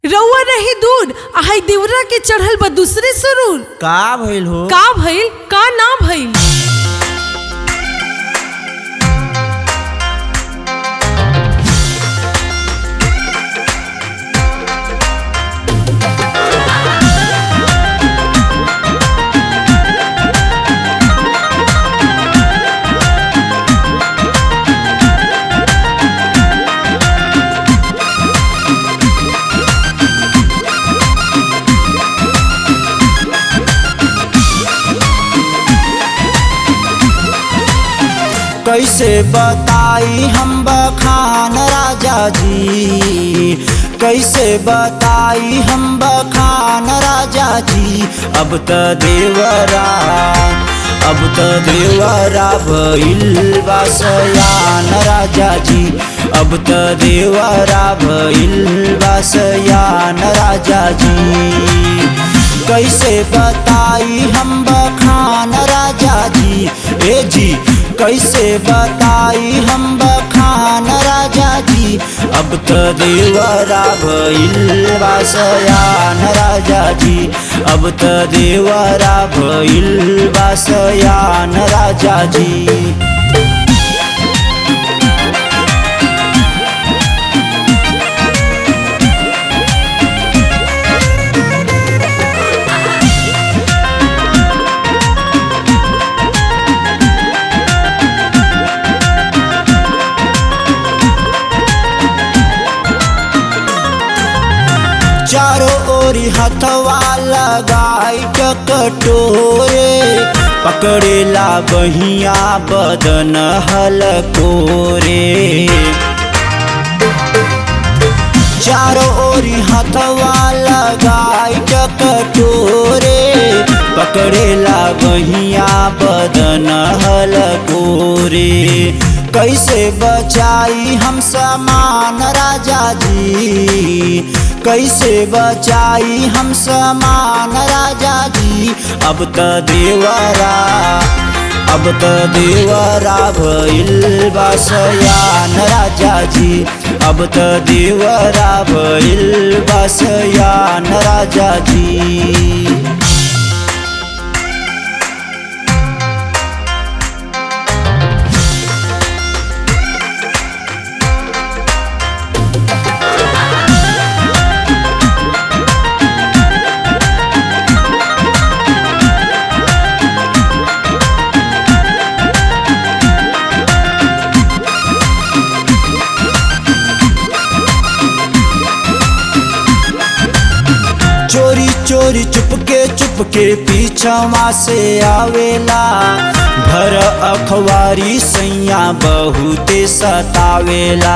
रउआ रही दूर आहाई देवरा के चढ़ल बा दूसरे सुरूर का भइल हो का भइल का ना भइल कैसे बताई हम बखान राजा जी कैसे बताई हम बखान राजा जी अब त देवरा अब त देवरा भइल बा सयान राजा जी अब त देवरा भइल बा सयान राजा जी कैसे बताई हम बखान राजा जी ए जी कैसे बताई हम बखान राजा जी अब तो देवरा भइल बासयान राजा जी अब तो देवरा भइल बासयान राजा जी चारों ओरी हथवा लगाई कटोरे पकड़ेला बहिया बदन हलकोरे चारों ओरी हथवा लगाई कटोरे पकड़ेला बहिया बदन हलकोरे कैसे बचाई हम समान राजा जी कैसे बचाई हम समान राजा जी अब त देवरा अब त देवरा भइल बसयान राजा जी अब त देवरा भइल बसयान राजा जी चोरी चोरी चुपके चुपके पीछवा से आवेला भर अखबारी सैया बहुते सतावेला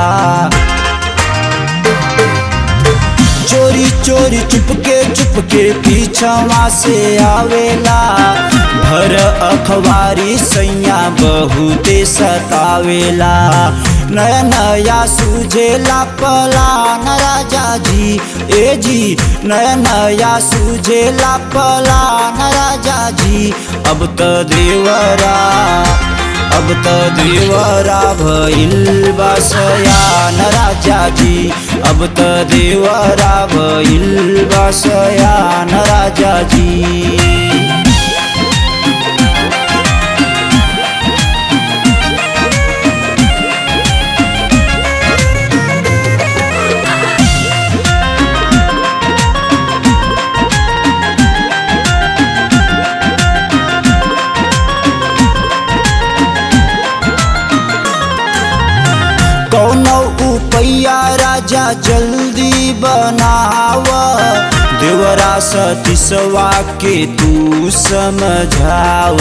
चोरी चोरी चुपके चुपके पीछवा से आवेला भर अखबारी सैया बहुते सतावेला नया नया सूझेला पलान राजा जी ए जी नया नया सूझेला पलान राजा जी अब त देवरा अब त देवरा भइल बसयान राजा जी अब त देवरा भइल बसयान राजा जी कौनो उपैया राजा जल्दी बनाव देवरा सतीसवा के तू समझाव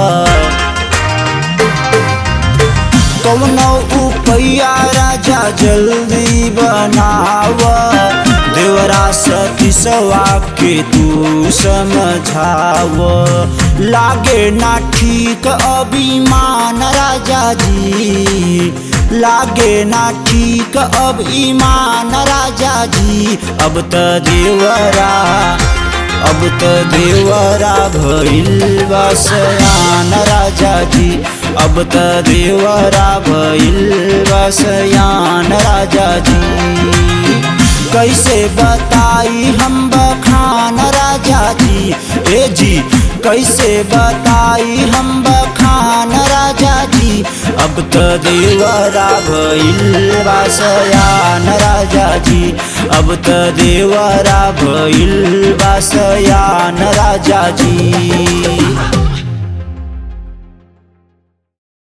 कौनो उपैया राजा जल्दी बनाव देवरा सतीसवा के तू समझाव लागे ना ठीक अभिमान राजा जी लागे ना ठीक अब ईमान राजा जी अब त देवरा अब त देवरा भइल बसयान राजा जी अब त देवरा भइल बसयान राजा जी कैसे बताई हम बखान राजा जी ए जी कैसे बताई हम बखान राजा जी अब तो देवरा भइल बासयान राजा जी अब तो देवरा भइल बासयान राजा जी